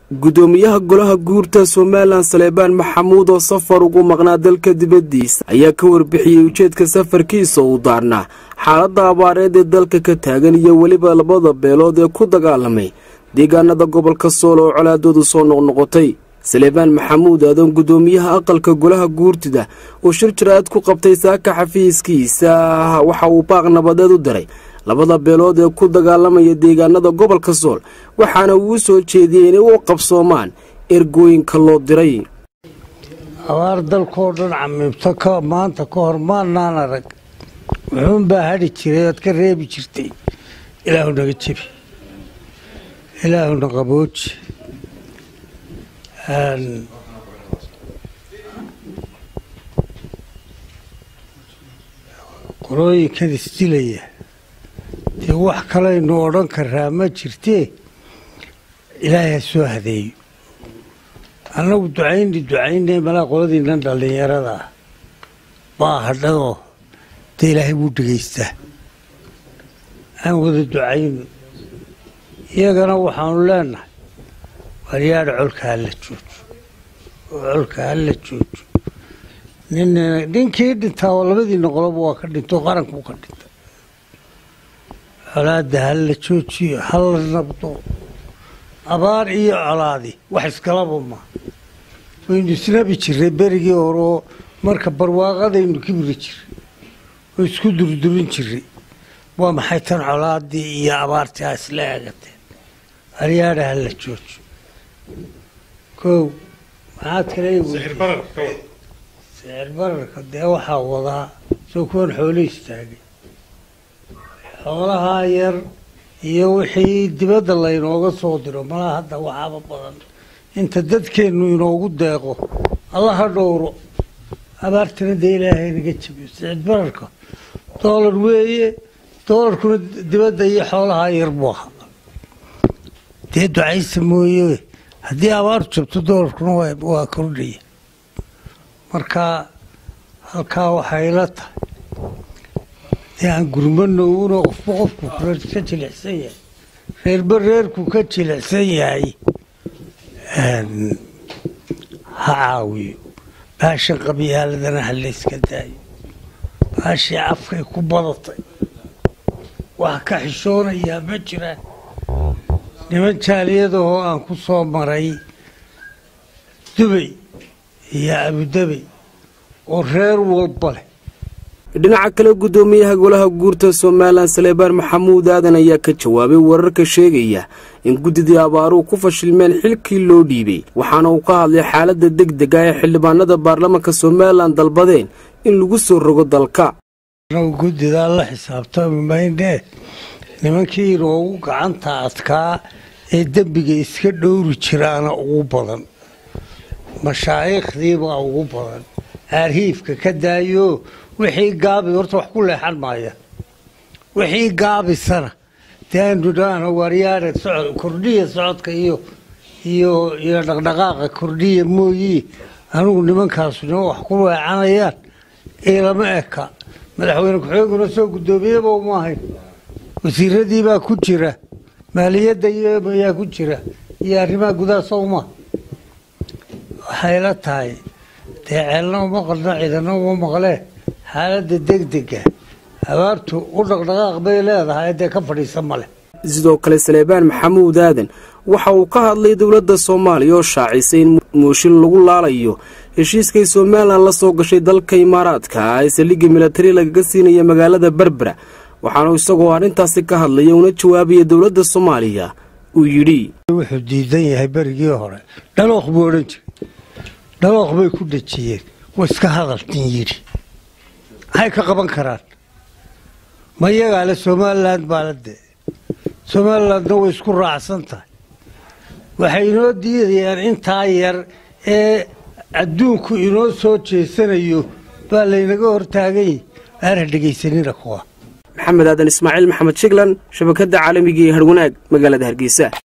gudoomiyaha golaha guurta somalilan saleebaan maxamuud oo safar ugu maqnaa dalka dibaddiisa ayaa ka warbixiyey ujeedka safarkiisa uu daarnaa xaaladda abaareed ee dalka ka taagan iyo weliba labada beelood ee ku dagaalamay deegaanada gobolka sool oo colaadoodu soo noqnoqotay saleebaan maxamuud aadan gudoomiyaha aqalka golaha guurtida oo shir jaraad ku qabtay saaka xafiiskiisa waxa uu baaq nabadeed u diray labada beelood ee ku dagaalamaya deegaanada gobolka sool waxaana uu soo jeediyey inay u qabsoomaan ergooyinka loo diray abaar dalkoo dhan camiibto ka maanta ka hor maannaan arag wuxuunbaa hadhi jiray oad ka reebi jirtay ilaahu naga jebi ilaahuna qabooji qolooyinkan isdilaya dee wax kalaynu odhan karaa ma jirtee ilaahay ha soo hadeeyo annagu ducayni ducaynay malaa qoladiinan dhallinyarada ah baa hadhadoo dee ilaahay wuu dhegaystaa aan wada ducayno iyagana waxaanu leenahay waryaadha colka hala joojo oo colka hala joojo nin ninkii dhintaa oo labadiina qoloba waa ka dhinto qarankuu ka dhinta colaadda hala joojiyo hala nabdo abaar iyo colaadi wax iskalaba maa waynu isnabi jiray berigii hore oo marka barwaaqadaynu kibri jiray oo isku durdurin jiray waa maxay tan colaadii iyo abaartii a isla eegateen aryaadha hala joojo kow maxaad kale sicir bararka dee waxaa wadaa soo kuwan xoolo istaagay xoolahaa yar iyo wixii dibadda laynooga soo diro malaa hadda waxaaba badan inta dadkeennu inoogu deeqo alla ha dhowro abaartana dee ilaahay naga jabiyo sicid bararka doolar weeye doolarkuna dibadda iyo xoolahaa yar buu ahaa dee ducaysa mooye haddii abaaru jabto doolarkuna waa kordhaya marka halkaa waxay la tahay dee aan gurmano una qofba qofku ka jilicsan yahay reerba reerku ka jilicsan yahay ha caawiyo baashan qabyaaladana ha layska daayo baashii afkay ku badatay wax ka xishoonayaa ma jiraan niman jaaliyadahoo aan ku soo maray dubay iyo abudabey oo reer walba leh dhinaca kale gudoomiyaha golaha guurta somalilan saleebaan maxamuud aadan ayaa ka jawaabay wararka sheegaya in guddidii abaaruhu ku fashilmeen xilkii loo dhiibay waxaana uu ka hadlay xaaladda deg dega ee xildhibaanada baarlamaanka somalilan dalbadeen in lagu soo rogo dalka guddidaa la xisaabtami maynee nimankii inoogu gacanta adkaa ee dembiga iska dhowri jiraana ugu badan mashaayikhdiibaa ugu badan aarhiifka ka daayo wixii gaabi horta wax ku leexan maaya wixii gaabisana dee aynu dhaana waaryaare socod kordhiya socodka iyo iyo iyo dhaqdhaqaaqa kordhiya mooyii anigu nimankaasu nima wax ku leecanayaan ilama eka madaxweyne ku-xigeenkuna soo guddoomiyaba uma ahayn wasiiradiibaa ku jira maaliyadda iyoyaa ku jira iyo arrimaha gudaha sowma waxay la tahay dee ceelna uma qalno ciidana uma maqlee xaaladda degdega abaartu u dhaqdhaqaaq bay leedahay dee ka fadhiisa ma leh sidoo kale saleebaan maxamuud aadan waxa uu ka hadlay dowladda soomaaliya oo shaacisay in mooshin lagu laalayo heshiiskay somalilan la soo gashay dalka imaaraadka ee saldhigga milatari lagaga siinaya magaalada berbera waxaanu isagoo arrintaasi ka hadlaya una jawaabaya dowladda soomaaliya uu yidhi wuxuu diidan yahay berigii hore dhalooq buu odhan jiray dhalooq bay ku dhejiyeen wa iska hadaltin yidhi maxay ka qaban karaan ma iyagaa le somalilan baa la dee somalilandna way isku raacsan tahay waxay inoo diidayaan intaa yar ee adduunku inoo soo jeesanayo baa laynaga hortaagay aana dhegaysanina kuwa maxamed aadan ismaaciil maxamed shiglan shabakadda caalamiga ee harwanaag magaalada hargeysa